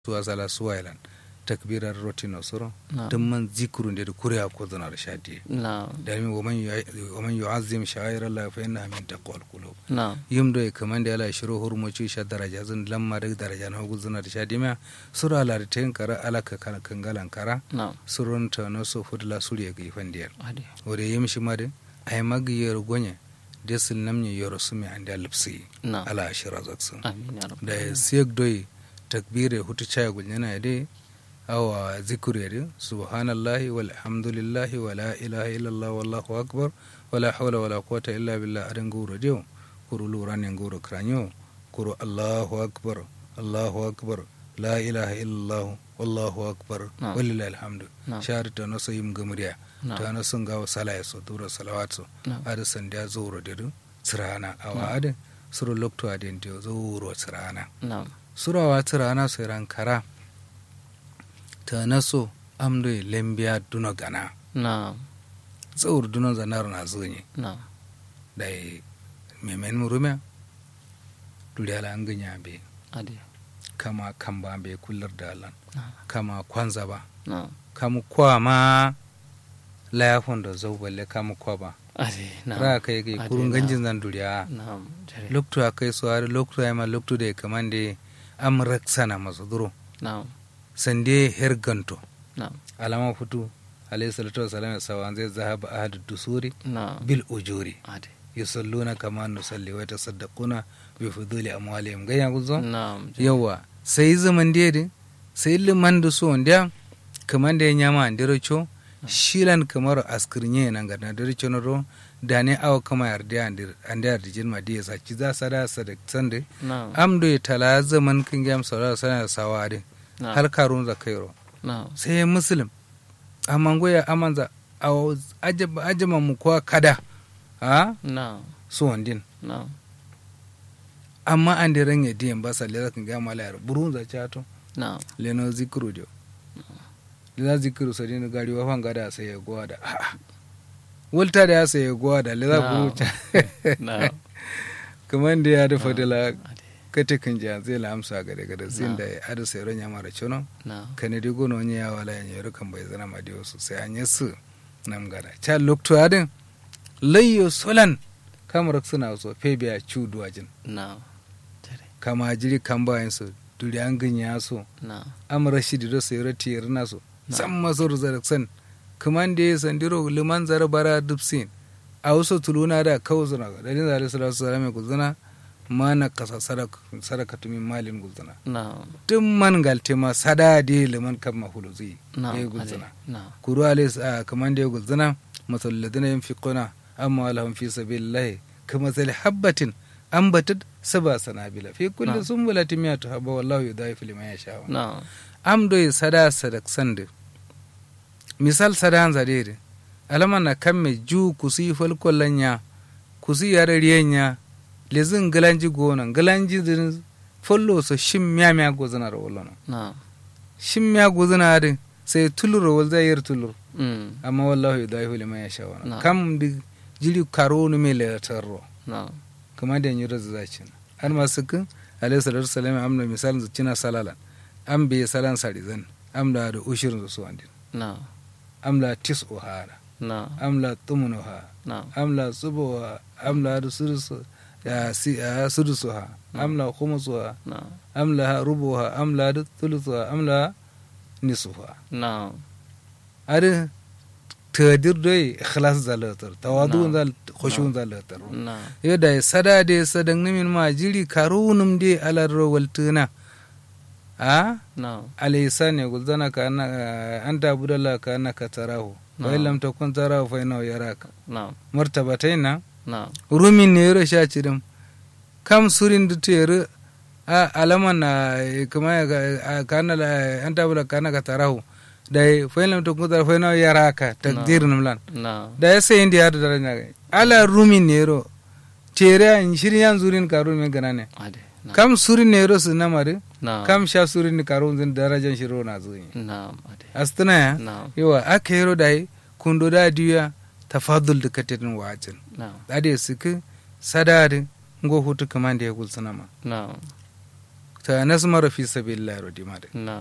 suwa sala suwailan takbirar rotino suro نعم tumman zikru nde kuriya ko zanar shadi نعم dami waman yu'azzim sha'air Allah fa innaha min taqwal qulub نعم yim do e kamande ala shiro hurmoci sha daraja zan lamma da daraja na hugu zanar shadi ma sura ala da tayin kara ala ka kan kangalan kara نعم surun ta no so fudla suriya ga ifandiyar هذه wore yim shi made ay magiyar gonye desil namni yoro sumi ande lipsi نعم ala ashira zaksun آمين يا رب da siyek doyi takbire hutu chaya gulnyana de awa zikure de subhanallahi walhamdulillahi wala ilaha illallah wallahu akbar wala hawla wala quwwata illa billah adan guro dio kuru lurane guro kranyo kuru allahu akbar allahu akbar la ilaha illallah wallahu akbar Na'am. walillahi alhamdu Na'am. shahar ta no so yim gamriya نعم ta no sun gawo salaya so duro salawat so نعم ada sandiya zuro de du tsirana awa ade suru lokto aden dio zuro tsirana نعم surawa tirana siran kara ta naso amdoy lembiya duno gana نعم tsawur duno zanar na zonye نعم da memen murume duri ala an ganya be هذه kama kamba be kullar da alan نعم kama kwanza ba نعم kamu kwa ma layafon da zau balle kamu kwa ba هذه نعم ra kai kai Ade, kurun na'am. ganjin zan duriya نعم جري. lokto akai so har lokto ay ma lokto da kamande am raksana masu duro نعم sande herganto نعم alama futu alayhi salatu wasalam sawan zai zahaba ahad dusuri نعم bil ujuri هذه yusalluna kama nusalli wa tasaddaquna bi fuduli amwalihim ganya guzo نعم جري. yawa sai zaman dede sai liman da so ndia kaman da nyama andiro cho shilan kamar askirnye nan ga andiro cho no da ne awa kama yarda andir andir dijin ma dia sa ci za sada sada sande نعم amdo ya tala zaman kin gam sala sana sawade نعم har karun zakairo نعم sai muslim amma goya amanza a ajama mu kuwa kada a نعم su wandin نعم amma an da ranye diyan ba sa lera kan gama layar burun za chato نعم leno zikru dio leza zikru sa dinu gari wa fanga da sai ya gowa da a'a wulta da ya sai ya gowa da leza نعم buru cha نعم kamar da ya da fadila هذه kate kan ja zai la amsa ga daga da sin Na'am. da ya ada sai ranya mara chono نعم kane di gono wani ya wala ya nyoro kan bai zana ma dio su sai an yasu nam gada cha lokto adin layyo solan kamar suna so febiya chu duwajin نعم جري. kama jiri kan bayan su duri an ganya so نعم amara shi dido sai rati yarna so Na'am. san maso zaraksan kaman da ya sandiro liman zara bara dubsin a wasu tuluna da kawo zuna ga dalilin zare sallallahu alaihi wasallam ku zuna mana kasa sadaka sadaka tumin malin gulzuna نعم tun man galte ma sada de liman kan mahulu zai نعم ya هذه. gulzuna نعم kuru alis a kaman da ya gulzuna masal ladina yunfiquna amma lahum fi sabilillah kama sal habbatin ambatat saba sanabila fi kulli Na'am. sumbulatin miyatu habba wallahu yudhaifu liman yasha نعم am do ye sada sadak sande misal sada an zadede alama na kamme ju kusi fal kollanya kusi yare riyenya lezin galanji gona galanji din follo so shim mya mya gozana ro wollono نعم shim mya gozana de sai tuluro wal zayir tulur أمم. amma wallahu yudaihu liman yasha Na'am. wana kam di jili karonu me le tarro نعم kama da nyura zacin har masu kun alayhi salatu wasalam amna misalin zucina salalan am be salan sarizan amla da ushirin su wandin نعم amla tis ohara نعم amla tumunuha نعم amla subuha amla da sudusu ya si ya sudusuha amla khumusuha نعم amla rubuha amla da thuluthuha amla nisuha نعم are tadir dai ikhlas zalatar tawadu Na'am. zal khushun zalatar نعم yadda ya sada da ya sadan nimin ma jiri karunum de alarro waltuna a نعم alaysa ne gulzana ka anna anta budalla ka annaka tarahu wa Na'am. illam takun tarahu fa innahu yaraka نعم martabataina نعم rumin ne yaro sha cirim kam surin da tere a alaman na kuma ya ga- ka anna la- anta budalla ka annaka tarahu da fa illam takun tarahu fa innahu yaraka takdir namlan نعم da ya sayin da ya da daraja ga ala rumin ne yaro tere an shirin yan zurin ka rumin gana ne هذه نعم kam surin ne yaro su namare نعم kam sha surin ni karun zin darajan shiro na zuyi نعم هذه astana ya نعم yawa aka yaro da yi kundo da diya tafadul da katin wajin نعم ade suke sadari ngo hutu kaman da ya gulsana ma نعم ta nasmara fi sabilillah ro di made na